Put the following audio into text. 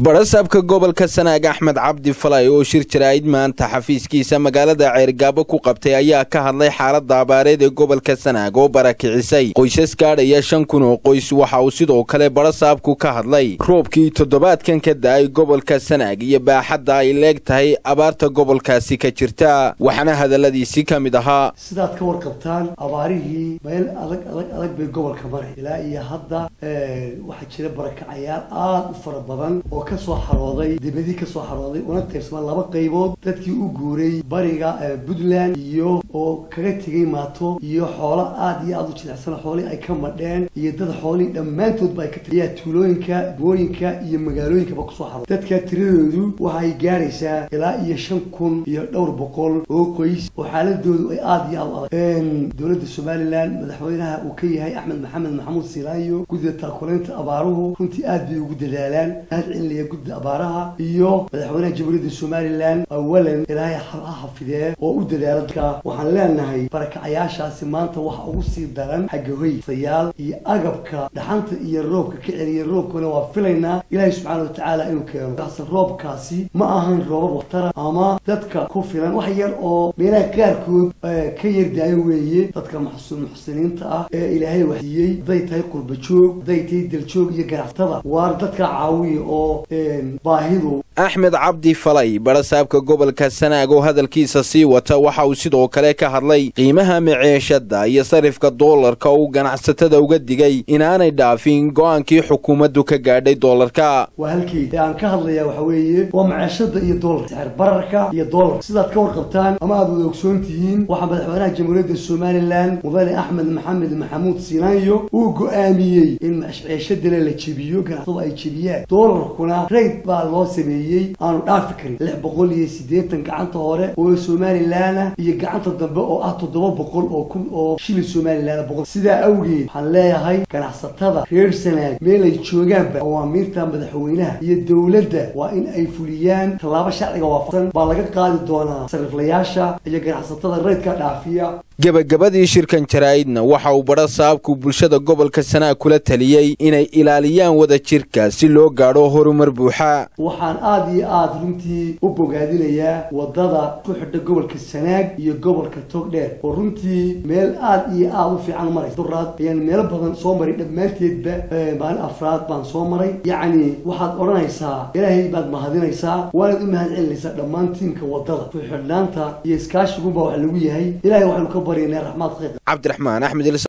barasaabka gobolka sanaag axmed cabdi falay oo shir jaraa'id maanta xafiiskiisa magaalada ceergaabo ku qabtay ayaa ka hadlay xaaladda abaareed ee gobolka sanaag oo barakicisay qoysas gaadhaya shan kun oo qoys waxa uu sidoo kale barasaabku ka hadlay roobkii toddobaadkan ka da'ay gobolka sanaag iyo baaxadda ay leeg tahay abaarta gobolkaasi ka jirta waxaana hadalladiisi ka mid ahaa sidaad ka warqabtaan abaarihii meel adag adag adag bay gobolka maray ilaa iyo hadda waxaa jira barakacayaal aada u fara badan oo kasoo xarooday dibadii kasoo xarooday una qaybsamaan laba qaybood dadkii u guuray bariga puntland iyo oo kaga tegay maato iyo xoolo aada iyo aada u jilicsan xoolihii ay ka madheen iyo dad xoolihii dhammaantoodba ay ka tagayaa tuulooyinka booyinka iyo magaalooyinkaba kusoo xarooday dadka tiradoodu waxay gaaraysaa ilaa iyo shan kun iyo dhowr boqol oo qoys oo xaaladoodu ay aada iyo aada u adag dowladda somalilan madaxweynaha uu ka yahay axmed maxamed maxamuud silaayo guddida taakulaynta abaaruhu runtii aad bay ugu dadaalaan mahadcelinaya gudda abaaraha iyo madaxweynaha jamhuuriyadda somalilan awalan ilaahay ha xafidee oo u dadaala dadka waxaan leenahay barakacayaashaasi maanta waxa ugu sii daran xagga hoysayaal iyo agabka dhaxanta iyo roobka ka celiya roobkuna waa filaynaa ilaahay subxaana watacaala inuu keeno kaase roobkaasi ma ahan roobab waktara ama dadka ku filan wax yar oo meelaha qaarkood ka yardaayo weeye dadka muxsiniinta ah ee ilaahay waxsiiyey hadday tahay qurba joog hadday tahay daljoog iyo ganacsatada waar dadka caawiya oo baahidu axmed cabdi falay barasaabka gobolka sanaag oo hadalkiisa sii wata waxa uu sidoo kale ka hadlay qiimaha maceeshada iyo sarifka doolarka uu ganacsatada uga digay inaanay dhaafin go-aankii xukuumaddu ka gaadhay doolarka waa halkeed aan ka hadlayaa waxa weeye waa maceeshada iyo doolar sixir bararka iyo doolar sidaad ka warqabtaan ama aad wada ogsoon tihiin waxaa madaxweynaha jamhuuriyadda somalilan mudane axmed maxamed maxamuud siinaanyo uu go-aamiyey in maceeshadale la jebiyo ganacsadu ay jebiyaan doolarkuna rayd baa loo sameeyey aanu dhaafi karin lix boqol iyo siddeetan gacanta hore oo somalilanah iyo gacanta dambe oo ah toddoba boqol oo kun oo shilin somalilan boqol sidaa awgeed waxaan leeyahay ganacsatada reer sanaag meel ay joogaanba awaamiirta madaxweynaha iyo dowladda waa in ay fuliyaan tallaabo sharciga waafaqsan baa laga qaadi doonaa sariflayaasha iyo ganacsatada raydka dhaafiya gebagabadii shirkan jaraa'idna waxa uu badha saabku bulshada gobolka sanaag kula taliyey inay ilaaliyaan wada jirka si loo gaadho horumar buuxa waxaan aada iyo aada runtii u bogaadinayaa wadada ku xidha gobolka sanaag iyo gobolka togdheer oo runtii meel aada iyo aada u fiican maraysa duraad ayaan meelo badan soo maray dhammaanteedba maalin afraad baan soo maray yacni waxaad odhanaysaa ilaahay baad mahadinaysaa waanaad u mahad celinaysaa dhammaan tiimka wadada ku xidhnaanta iyo iskaashiguba wax lagu yahay ilahay waxaynu ka baryanaa raxmaad khayr cabdiraxmaan axmed